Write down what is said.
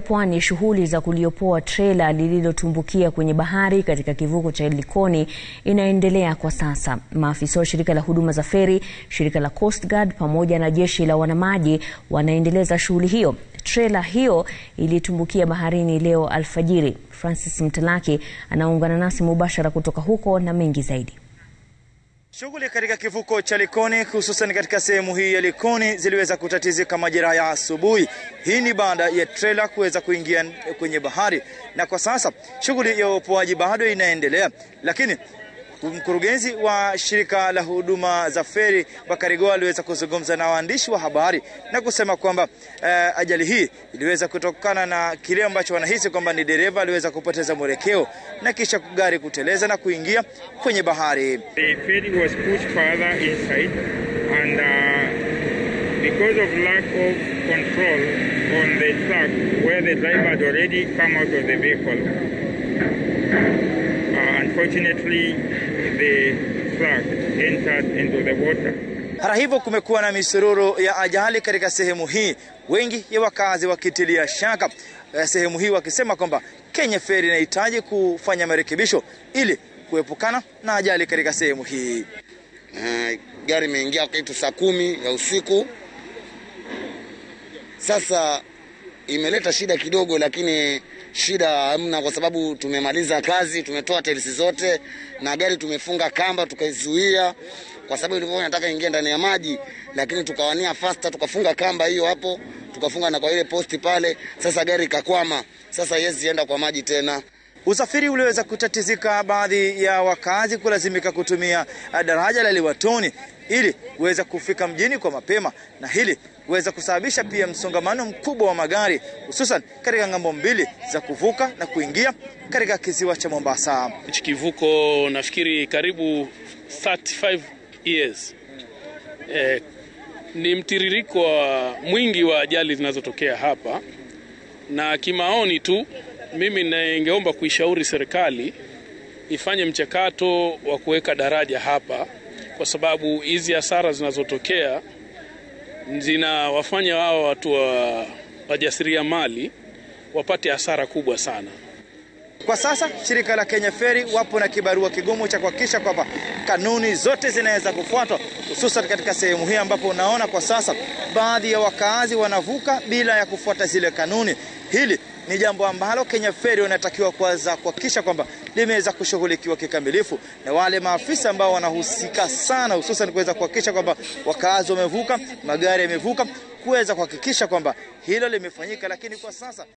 Pwani, shughuli za kuliopoa trela lililotumbukia kwenye bahari katika kivuko cha Likoni inaendelea kwa sasa. Maafisa wa shirika la huduma za feri, shirika la Coast Guard pamoja na jeshi la wanamaji wanaendeleza shughuli hiyo. Trela hiyo ilitumbukia baharini leo alfajiri. Francis Mtalaki anaungana nasi mubashara kutoka huko na mengi zaidi. Shughuli katika kivuko cha Likoni hususan katika sehemu hii ya Likoni ziliweza kutatizika majira ya asubuhi. Hii ni baada ya trela kuweza kuingia kwenye bahari, na kwa sasa shughuli ya uopoaji bado inaendelea, lakini mkurugenzi wa shirika la huduma za feri Bakari Goa aliweza kuzungumza na waandishi wa habari na kusema kwamba eh, ajali hii iliweza kutokana na kile ambacho wanahisi kwamba ni dereva aliweza kupoteza mwelekeo na kisha gari kuteleza na kuingia kwenye bahari. The ferry was pushed further inside and uh, because of lack of control on the track where the driver had already come out of the vehicle uh, unfortunately the truck entered into the water. Hata hivyo kumekuwa na misururu ya ajali katika sehemu hii, wengi ya wakazi wakitilia shaka sehemu hii wakisema kwamba Kenya Ferry inahitaji kufanya marekebisho ili kuepukana na ajali katika sehemu hii. Uh, gari imeingia kitu saa kumi ya usiku. Sasa imeleta shida kidogo, lakini shida hamna, kwa sababu tumemaliza kazi, tumetoa telisi zote na gari tumefunga kamba tukaizuia, kwa sababu ilikuwa inataka ingia ndani ya maji, lakini tukawania faster, tukafunga kamba hiyo hapo, tukafunga na kwa ile posti pale. Sasa gari ikakwama, sasa haiwezi enda kwa maji tena. Usafiri uliweza kutatizika, baadhi ya wakazi kulazimika kutumia daraja la Liwatoni ili kuweza kufika mjini kwa mapema, na hili kuweza kusababisha pia msongamano mkubwa wa magari hususan katika ng'ambo mbili za kuvuka na kuingia katika kisiwa cha Mombasa. Hichi kivuko nafikiri karibu 35 years. Eh, ni mtiririko wa mwingi wa ajali zinazotokea hapa, na kimaoni tu mimi ningeomba kuishauri serikali ifanye mchakato wa kuweka daraja hapa, kwa sababu hizi hasara zinazotokea zinawafanya wao watu wa wajasiriamali wapate hasara kubwa sana. Kwa sasa shirika la Kenya Ferry wapo na kibarua kigumu cha kuhakikisha kwamba kanuni zote zinaweza kufuatwa, hususan katika sehemu hii ambapo unaona kwa sasa baadhi ya wakaazi wanavuka bila ya kufuata zile kanuni. Hili ni jambo ambalo Kenya Ferry wanatakiwa kwanza kuhakikisha kwamba limeweza kushughulikiwa kikamilifu na wale maafisa ambao wanahusika sana, hususan kuweza kuhakikisha kwamba wakaazi wamevuka, magari yamevuka, kuweza kuhakikisha kwamba hilo limefanyika, lakini kwa sasa